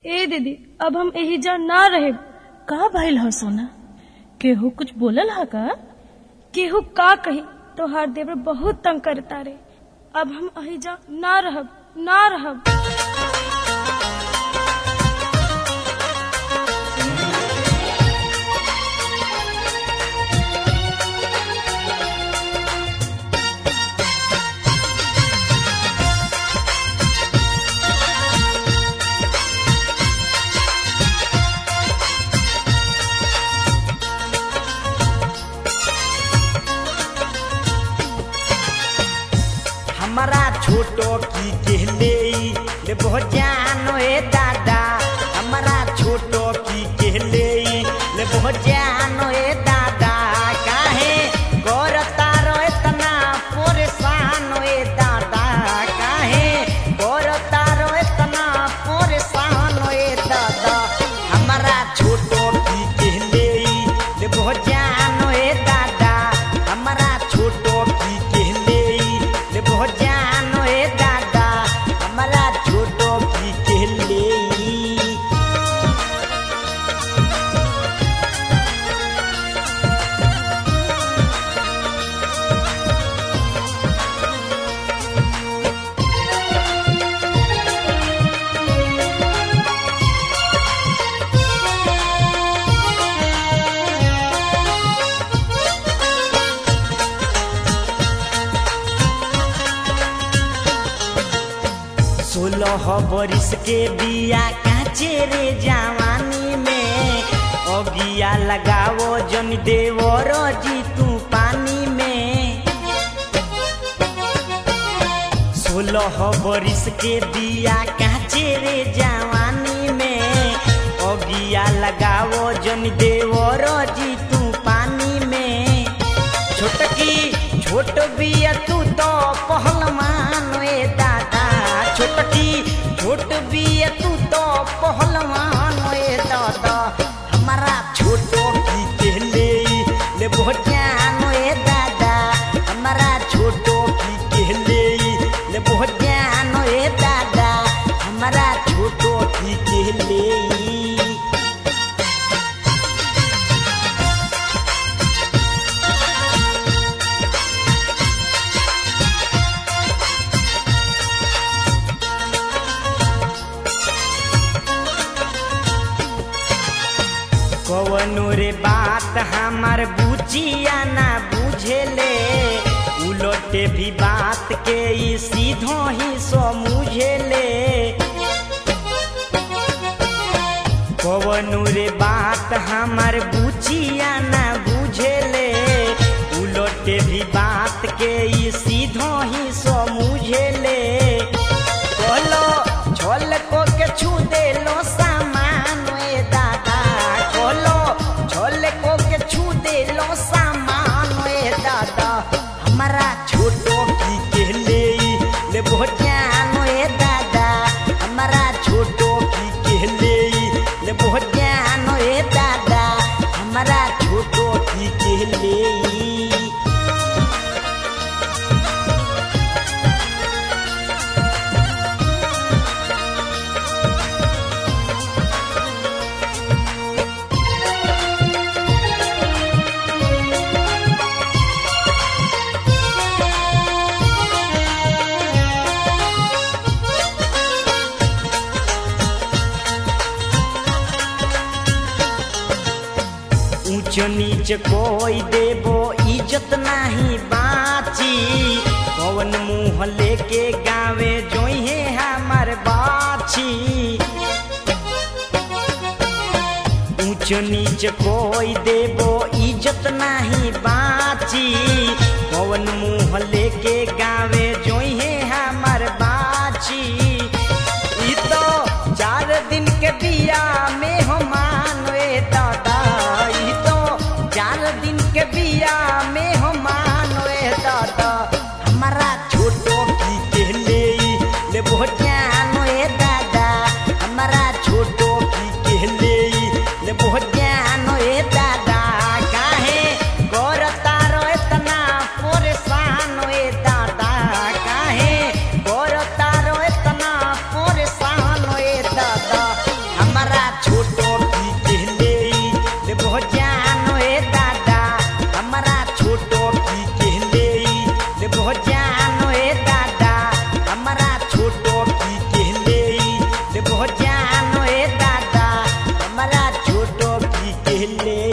ए दीदी अब हम एही जा ना रहे का भइल ह सोना केहू कुछ बोलल ह का केहू का कही तोहार देवर बहुत तंग करता रे अब हम अही जा ना रहब ना रहब हमारा छोटो की कहले ले बहुत जानो ए दादा हमारा छोटो की कहले ले बहुत जानो ए दादा काहे करता रो इतना परेशान ए दादा काहे करता रो इतना परेशान ए दादा हमारा छोटो की कहले ले बहुत जानो ए दादा हमारा छोटो की कहले ले बहुत जानो ए दादा हमारा छोटो की कहले सोलह बरिस के बिया काचे रे जवानी में अगिया लगावो जन देवर जी तू पानी में सोलह बरिस के बिया काचे रे जवानी में अगिया लगावो जन देवर जी तू पानी में छोटकी छोट बिया तू तो पहलवान ए दादा छोटकी छोट बिया तू तो पहलवान ए दादा हमारा छोटो की कहले ले बहुत ज्ञान ए दादा हमारा छोटो की कहले ले बहुत ज्ञान ए दादा हमारा छोटो की कहले कवनो रे बात हमार बुचिया ना बुझेले उलटे भी बात के ई सीधो ही समझेले कवनो रे बात हमार बुचिया ना बुझेले उलटे भी बात के ई सीधो ही समझेले कहलो छोल को के छू देलो सामान ए दादा कहलो छोल को के छू देलो सामान ए दादा हमारा छोटो की कहले ले बहुत ज्ञान ए दादा हमारा छोटो की कहले ले बहुत ज्ञान ए दादा हमारा छोटो की कहले ऊंच नीच कोई देबो इज्जत नाही बाची कौन मुंह लेके गावे जोहे हमार बाची ऊंच नीच कोई देबो इज्जत नाही बाची कौन मुंह लेके गावे जोहे हमार बाची ई तो चार दिन के बिया में हम मानवे दादा ई तो चार दिन के बिया में हम मानवे दादा हमारा छोटो की कहले ले बहुत ज्ञान ए दादा हमारा छोटो की कहले ले बहुत ज्ञान ए दादा काहे करता रो इतना परेशान ए दादा काहे करता रो इतना परेशान ए दादा ले